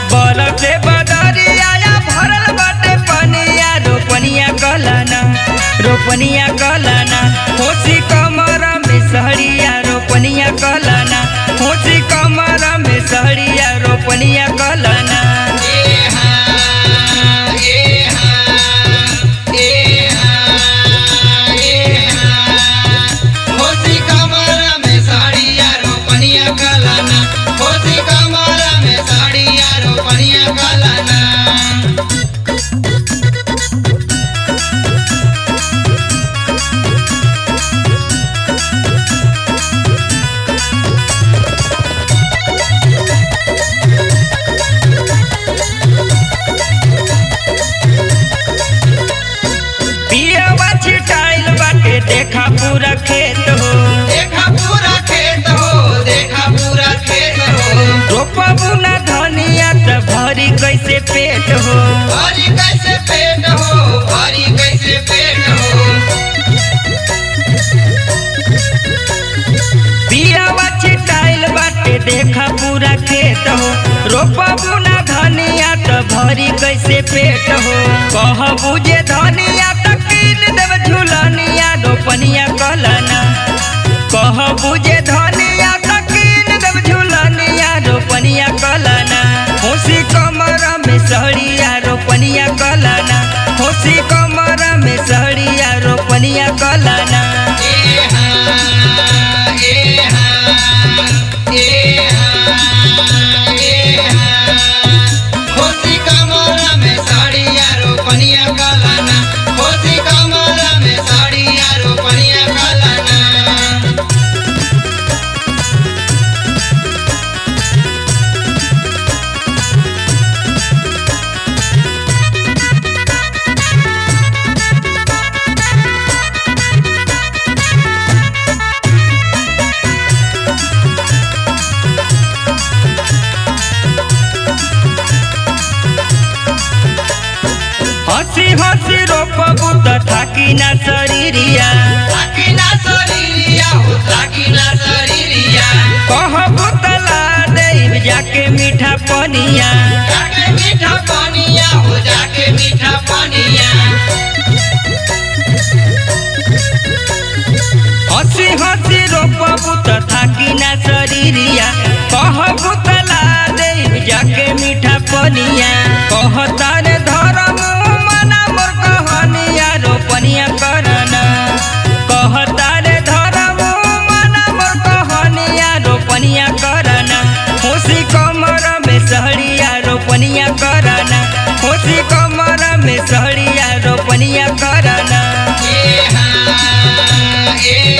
बरफ से बदरिया या भरल बाटे पनिया रोपनिया कलाना रोपनिया कलाना होसी कमर में सहरिया रोपनिया कलाना होसी कमर में सहरिया रोपनिया कलाना पियवा छिटाइल बाटे देखा पूरा खेत हो रोपबू ना धनिया त भरी कैसे पेट हो कैसे पेट हो भारी कैसे पेट हो पियावा छिटाइल बाटे देखा पूरा खेत हो रोपबू ना धनिया त भरी कैसे पेट हो कहबू जे धनिया त कीन देव झुलनिया रोपनिया कलना कहबू जे धनिया त कीन देव झुलनिया रोपनिया कलना होसी कमर में सहरिया रोपनिया कलना होसी कमर में सहरिया रोपनिया कलना हंसी हंसी रोपबू त थाकी ना शरीरिया कहबू त ला देब जाके मीठा पनिया मीठा पानिया हो जाके मीठा पानिया हंसी हंसी रोपबू त थाकी ना शरीरिया कहबू त ला देब जाके मीठा पनिया कहता रे धरम मना मोर कहनिया रोपनिया करना कहता रे धरम मना मोर कहनिया रोपनिया करना खुशी कमर में सहरिया रोपनिया करना खुशी कमर में सहरिया रोपनिया करना ए हाँ ए